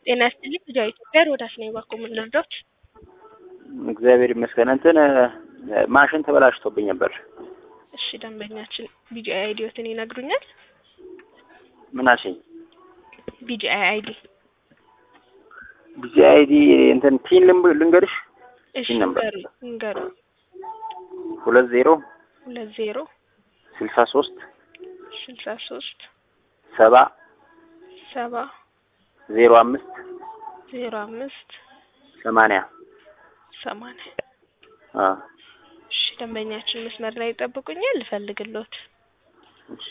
ጤና ይስጥልኝ ልጅ ኢትዮጵያ ሮዳስ ነኝ። ባኮ ምን ልርዳዎት? እግዚአብሔር ይመስገን። እንትን ማሽን ተበላሽቶብኝ ነበር። እሺ ደንበኛችን ቢጂአይ አይዲዎትን ይነግሩኛል? ምን አልሽኝ? ቢጂአይ አይዲ ቢዚ አይዲ እንትን ፒን ልንብ- ልንገርሽ እሺ ይህ ነበር። ንገሩ ንገሩ ሁለት ዜሮ ሁለት ዜሮ ስልሳ ሶስት ስልሳ ሶስት ሰባ ሰባ ዜሮ አምስት ዜሮ አምስት ሰማንያ ሰማንያ አ እሺ ደንበኛችን መስመር ላይ ይጠብቁኛል ልፈልግሎት እሺ።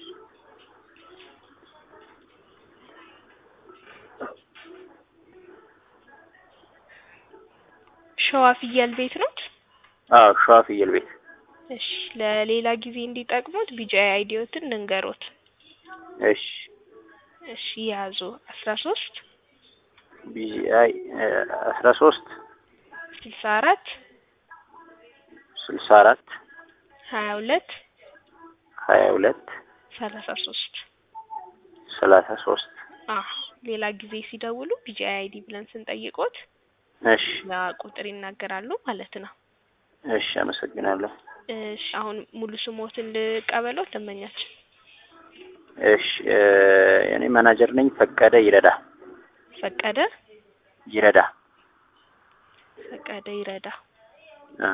ሸዋ ፍየል ቤት ኖት? አዎ ሸዋ ፍየል ቤት እሺ ለሌላ ጊዜ እንዲጠቅሙት ቢጂአይ አይዲዎትን ልንገሮት። እሺ እሺ ያዙ አስራ ሶስት ቢዚ አይ አስራ ሶስት ስልሳ አራት ስልሳ አራት ሀያ ሁለት ሀያ ሁለት ሰላሳ ሶስት ሰላሳ ሶስት አዎ ሌላ ጊዜ ሲደውሉ ቢጂአይ አይዲ ብለን ስንጠይቆት እሺ ያ ቁጥር ይናገራሉ ማለት ነው። እሺ አመሰግናለሁ። እሺ አሁን ሙሉ ስሞትን ልቀበለው ደንበኛችን። እሺ እ እኔ ማናጀር ነኝ። ፈቀደ ይረዳ ፈቀደ ይረዳ ፈቀደ ይረዳ። አ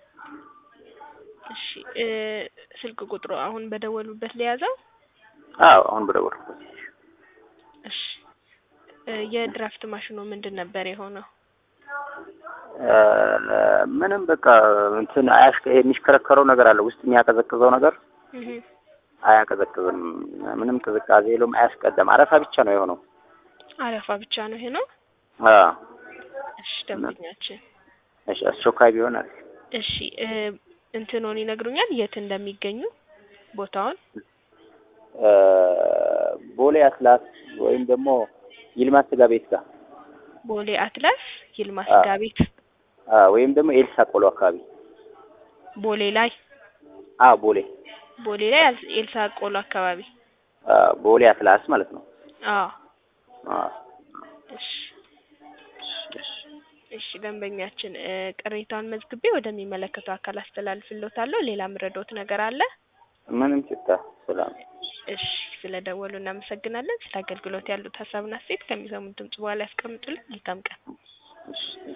እሺ እ ስልክ ቁጥሩ አሁን በደወሉበት ሊያዘው። አዎ አሁን በደወልኩት እሺ እ የድራፍት ማሽኑ ምንድን ነበር የሆነው? እ ምንም በቃ እንትን አያሽ የሚሽከረከረው ነገር አለ ውስጥ የሚያቀዘቅዘው ነገር እህ አያቀዘቅዝም። ምንም ቅዝቃዜ የለውም። አያስቀደም። አረፋ ብቻ ነው የሆነው። አረፋ ብቻ ነው ይሄ ነው። አ እሺ ደንበኛችን እሺ አስቸኳይ ቢሆን አሪፍ። እሺ እ እንትኑን ይነግሩኛል የት እንደሚገኙ ቦታውን? እ ቦሌ አትላስ ወይም ደግሞ ይልማ ስጋ ቤት ጋር ቦሌ አትላስ ይልማ አ ስጋ ቤት አ ወይም ደግሞ ኤልሳ ቆሎ አካባቢ ቦሌ ላይ አ ቦሌ ቦሌ ላይ አል- ኤልሳ ቆሎ አካባቢ። አ ቦሌ አትላስ ማለት ነው። አዎ አ እሺ እሺ እሺ ደንበኛችን እ ቅሬታውን መዝግቤ ወደሚመለከተው አካል አስተላልፍልዎታለሁ። ሌላ ምረዶት ነገር አለ? ምንም ችግር ሰላም እሺ ስለደወሉ እናመሰግናለን። ስለ አገልግሎት ያሉት ሀሳብና አስተያየት ከሚሰሙት ድምጽ በኋላ ያስቀምጡልን። መልካም ቀን። እሺ